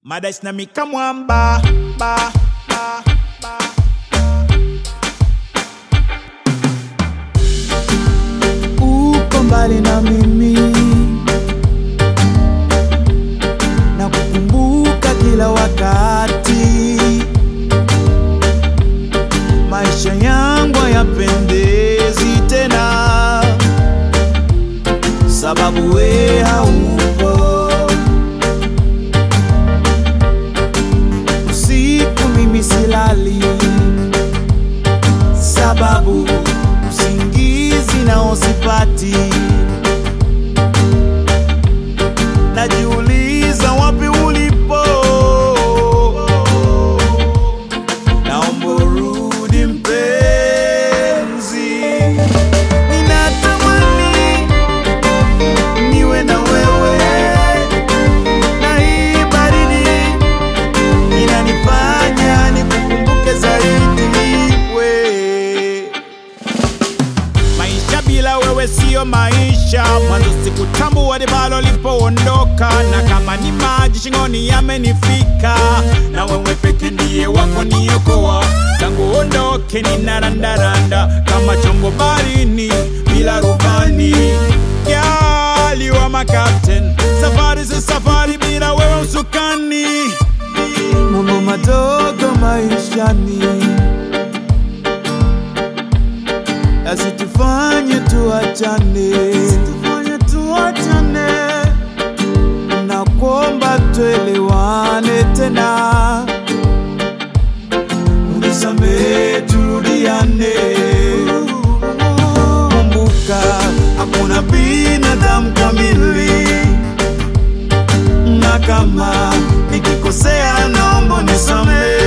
Madash na mikamwamba ba, ba, ba. uko mbali na mimi na kukumbuka kila wakati, maisha yangu hayapendezi tena, sababu we haupo. Usiku mimi silali, sababu usingizi nao sipati. Najiuliza wapi ulipo, naomba urudi mpenzi. Ninatamani niwe na wewe, na hii baridi inanifanya nikukumbuke zaidi we Maisha bila wewe siyo maisha, mwanzo sikutambua libalo lipoondoka, na kama ni maji shingoni yamenifika, na wewe peke ndiye wako niokoa, tangu ondoke ninarandaranda kama chombo barini bila rubani. Girl, you are my captain, safari si safari bila wewe usukani. mambo madogo maishani yasitufanye tuachane, yasitufanye tuachane, na kuomba tuelewane tena, unisamehe turudiane. Kumbuka hakuna binadamu kamili na kama nikikosea naomba nisamehe.